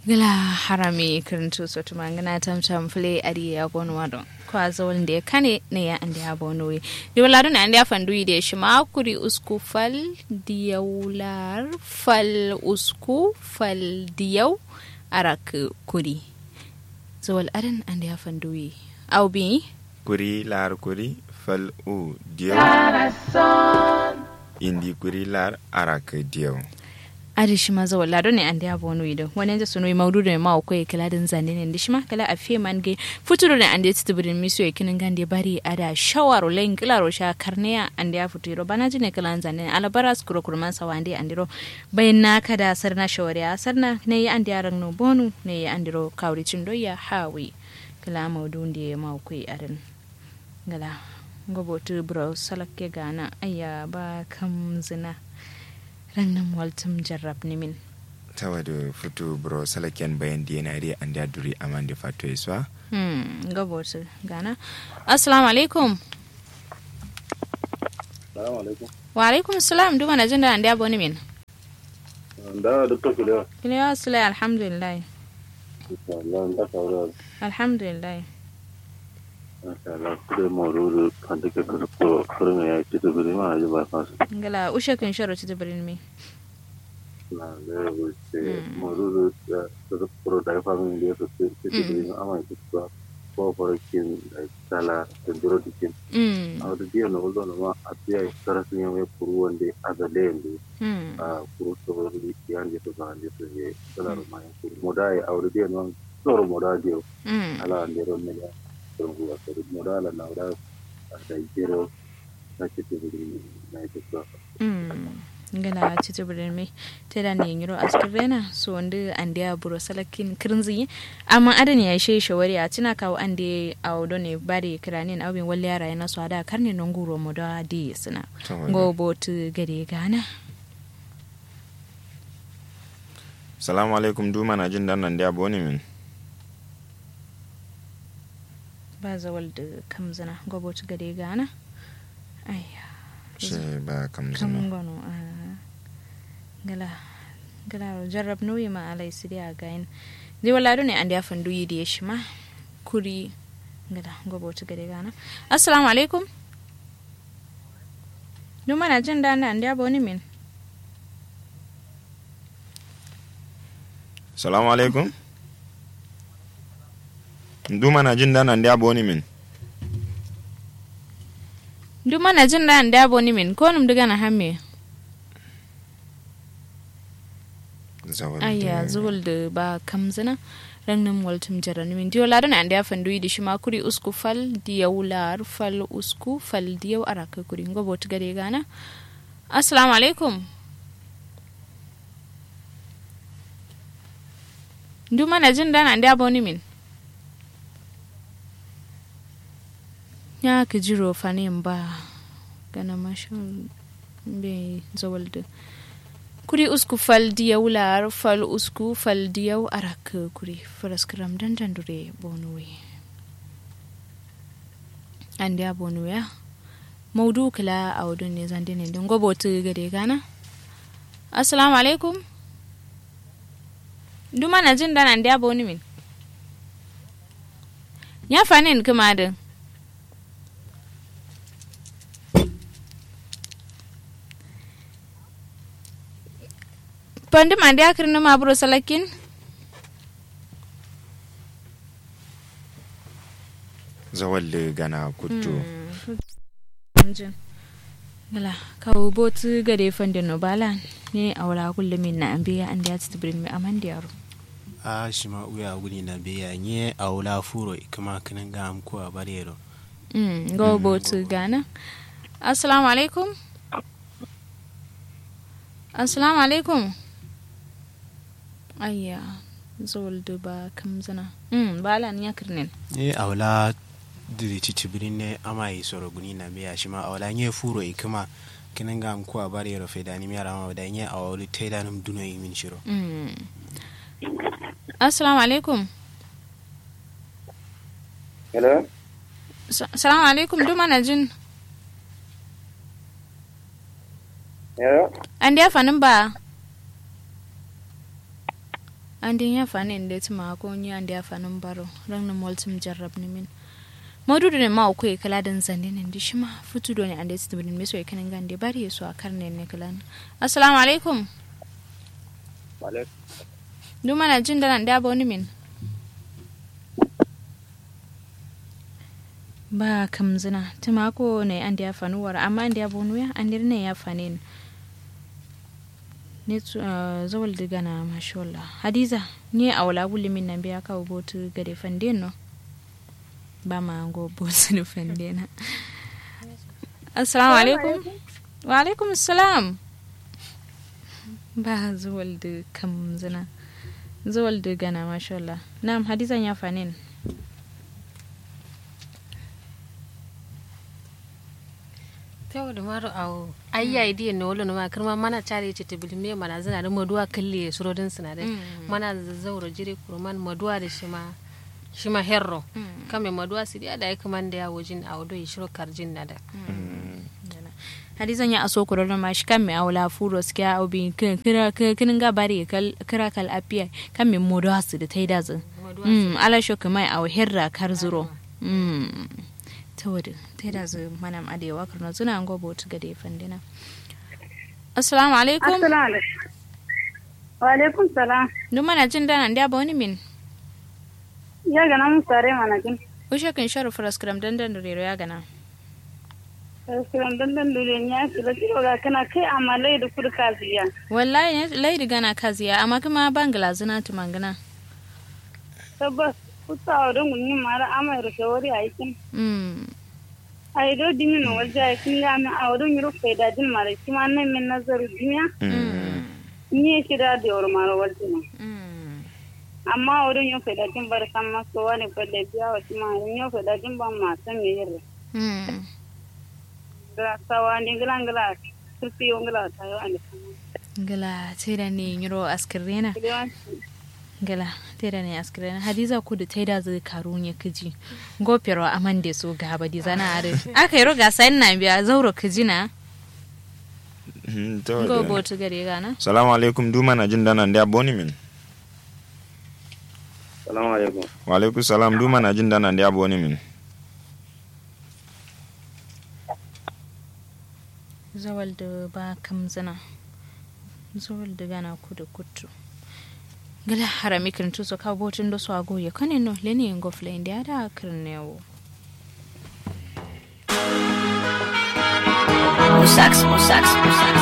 gala harami kirintu sotu mangana tam tam fle adi ya bonu wado kwa zawal da kane ne ya ande ya bonu wi di wala dun ande ya fandu ide shi ma kuri usku fal diyaular fal usku fal diyau arak kuri zawal adan ande ya fandu wi au bi kuri lar kuri fal u diyo indi kuri lar arak diyo adi shi ma zawal lado ne ande ya bonu wi do wani da sunu maudu ne ma ko kala din zane ne shi ma kala a fe man ge futuro ne ande ti tibrin miso e kinin gande bari ada shawaro len kila ro sha karneya ande ya futuro bana ji ne kala zane alabara skuro kurman sawande andiro bayan na kada sarna shawariya sarna ne ya ande ya rangno bonu ne ya andiro kawri cindo ya hawi kala maudu ne ma ko arin gala gobotu bro salakke gana ayya ba kam zina rannan waltum jarrab ni min tawa da fito bro salaken bayan da yana ri an da duri aman da fato iswa hmm gobotu gana assalamu alaikum Salamu alaikum. wa alaikum salam duma na jin da an da boni min Da Dr. Kulewa. kiliya sulai alhamdulillah Insha Allah, da kawo alhamdulillah Insha Allah, kudu moruru kan take karko kurme ya ci da guri ma ji ba fasu. ngala ushe kun sharo ci tibirin mi Na da wuce moruru da da kuro da fa min da su ci da guri ma amma ci ba ko farakin da kala da duro dikin. hmm A da biya na uldo na ma a biya karasin ya mai kuru wanda a da lende hmm a kuru to wani yan da su ba da su je kala ma ya kuru. Modai a wuri biya na tsoro modai biyo. hmm ala ndero mega turbuwa sori modala na ora da jero na chitibiri na ito hmm ngala ci tibirin mi te da ne yiro askirena so wanda an da buro salakin kirinzi amma adan ya she shawari a tina kawo an da awdo ne bari kiranin abin walli yara yana so da karne non guro mu da di suna go botu gare gana salamu alaikum duma na jin dan nan da boni min ba zawal da kamzana go botu gare gana ayya shi ba kam kam zama gono a gala gala jarrab nuyi ma alai sidi a gayin zai wala ne an da fandu yi da ya shi ma kuri gala gobo ta gade gana assalamu alaikum duma na jin da an da boni min salamu alaikum duma na jin dan nan da boni min duma na jin da an da boni min ko num diga na hamme zawal ayya zuwal da ba kamzina rangnin waltum jarani min diyo ladan an da fandu yi da shi ma kuri usku fal diyaw lar fal usku fal diyaw araka kuri gobo ta gade gana assalamu alaikum duma na jin dan an da boni min ya ka jiro fanin ba gana mashin bai zawal da kuri usku fal diyaw lar fal usku fal diyaw arak kuri faraskram dan dan dure bonuwe ande a bonuwe ya maudu kala a wadun ne zande ne don gobo tu gade gana assalamu alaikum duma na jin dan ande a bonu min ya fanin kuma da Pandi mandi akhirnya ma bro salakin. zawal da gana kuttu Gala kawo botu gade fandi no bala ne awla kullu min na ambiya an da tibrin mi aman da yaro. a shima uya guni na biya nye a wula furo kama kanin ga amku a barero Mm go botu gana. Assalamu alaikum. Assalamu alaikum. Ayya zol ba kam zana. Mm bala ni yakirnin. nye a wula diri cici birin ne ama yi soro guni na biya shima a wula nye furo kama kanin ga amku a barero fe da ni mi arama da nye a wuli taida num duno yi min shiro Mm. Assalamu alaikum. hello Sa- Salamu alaikum duma na jin. hello An da fanin ba. andi ya fani inde tuma ko nya andi ya fanin baro ran na multim jarrab ni min modu ne ma ko kala dan zande ne ndi shima futu do ne ande tibin me so e kanin gande bari so a karne ne kalan assalamu alaikum alaikum duma na jin da nan da ba wani min ba kamzina tuma ko ne ande ya fanuwar amma ande ya bonu ya ande ne ya fanin ne zawal diga na mashallah hadiza ni a wala min nan biya kawo botu gade fande no ba ma go botu ni fande na assalamu alaikum wa alaikum assalam ba zawal da kam zina zawal diga na mashallah na'am hadizan ya fanin tewo da maro awo ayya idi ne wolo ma kirma mana chare ce tibil me mana zana da maduwa kalle surodin sina da mana zauro jire kurman maduwa da shi ma shi ma herro kame maduwa su da ya kaman da ya wajin a wado shiro karjin na da hadizan ya aso kuroro ma shi kan me awla furo ske a obi kira kinin ga bari kira kal apiya kan me maduwa su da taida zin ala sho kamai aw herra kar zuro ta wadda ta da zu manam adewa karna zuna an gobo ta gade fandina assalamu alaikum assalamu wa alaikum salam duk mana jin dana da ba wani min ya gana mun sare mana jin ushe kan sharu fraskram dandan da rero ya gana fraskram dandan da rero ya su da tiro ga kana kai amma lai da kudu kaziya wallahi ne lai da gana kaziya amma kuma bangala zuna tu mangana tabbas kusa a wurin gunyin mara amai rufe wuri a yakin a yi do dimi na wajen a yakin ya min a wurin yi rufe da jin mara shi ma nan min nazaru dimiya ni ya shida da yawar mara wajen amma a wurin yi rufe da jin bar san maso wani balle biya wa shi ma yi rufe da jin ban ma san me yin gira sawa ni gila gila turfi yau gila ta yau a da gila sai da ne yiro askirena gala tera ne askirena hadiza ku da taida zai karu ne kiji gofero aman da so gaba di zana are aka yi roga sai na biya zauro kiji na go botu gare gana salamu alaikum duma na jin dana da boni min salamu alaikum wa alaikum salam duma na jin dana da boni min zawal da ba kamzana zawal da gana ku da kutu gala harami kirin tuso ka botin do so ago ya kane no leni ngo fle india da kirnewo Musax, Musax, Musax.